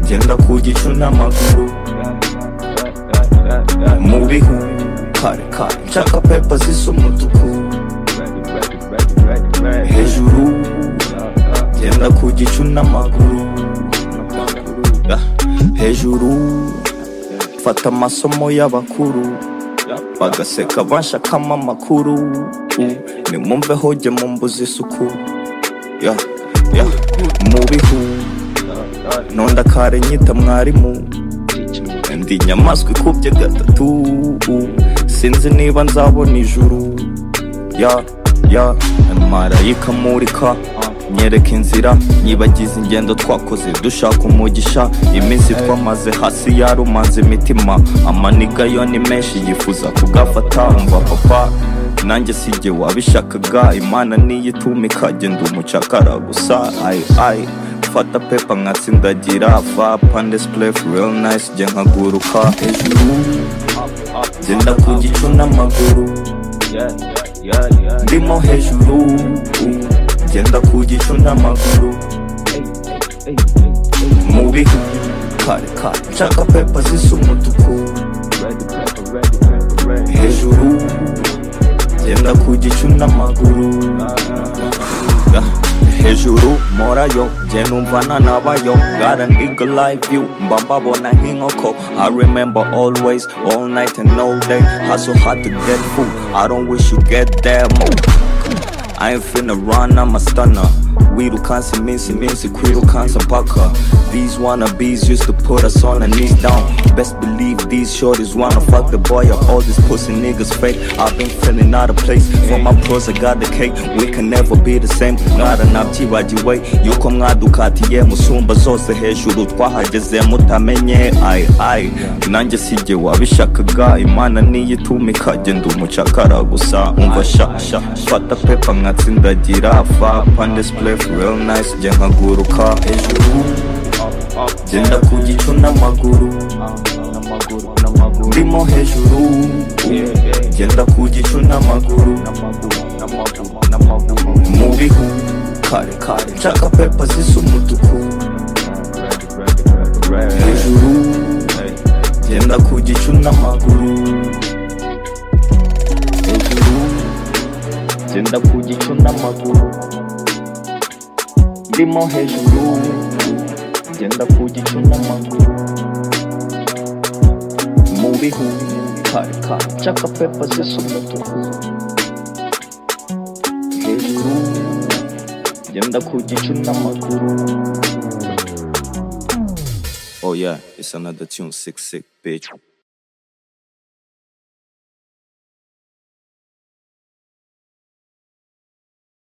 Ngenda ku gicu n'amaguru mu bihu kare kare nshaka pepa zisa umutuku hejuru ngenda ku gicu n'amaguru hejuru fata amasomo y'abakuru bagaseka banshakamo amakuru nimumve hoge mu mbuzi isuku ya ya mu bihu ntonda kare nyita mwarimu ndi inyamaswa ikubye gatatu sinzi niba nzabona ijuru ya ya marayika murika nyereka inzira nyibagiza ingendo twakoze dushaka umugisha iminsi twamaze hasi yarumanze imitima amaniga yo ni menshi yifuza kugafata umva papa nanjye sijye wabishakaga imana niyo itumika genda umucakara gusa ayi ayi fata pepa nkatsindagira va pandes plef real nice jya nkaguruka hejuru genda ku gicu n'amaguru ndimo hejuru genda ku gicu n'amaguru mu bihu kare kare nshaka pepa zisa umutuku hejuru genda ku gicu n'amaguru hejuru morayo jye numvana nabayo got an eagle like you mba mbabona nk'inkoko i remember always all night and all day hustle hard to get food i don't wish you get them I ain't finna run, I'm a stunner. Wirukansa iminsi iminsi kwirukansa mpaka These wannabes used to put us on our knees down Best believe these shorties wanna fuck the boy up All these pussy niggas fake I've been feeling out of place For my pros I got the cake We can never be the same mwaranabyibagiwe yuko mwadukatiye musumba zose hejuru twahageze mutamenye ayi ayi nanjye sijye wabishakaga imana niyo itumika genda umucakara gusa umva sha sha fata pepa nkatsindagira fa pandes plef real nice jya nkaguruka hejuru genda ku gicu n'amaguru ndimo hejuru genda ku gicu n'amaguru mu bihu kare kare nshaka pepa zisa umutuku hejuru genda ku gicu n'amaguru hejuru genda ku gicu n'amaguru ndimo hejuru genda ku gicu n'amaguru mu bihu kare kare nshaka pepa zisa umutuku hejuru genda ku gicu n'amaguru oh yeah it's another tune sick sick bitch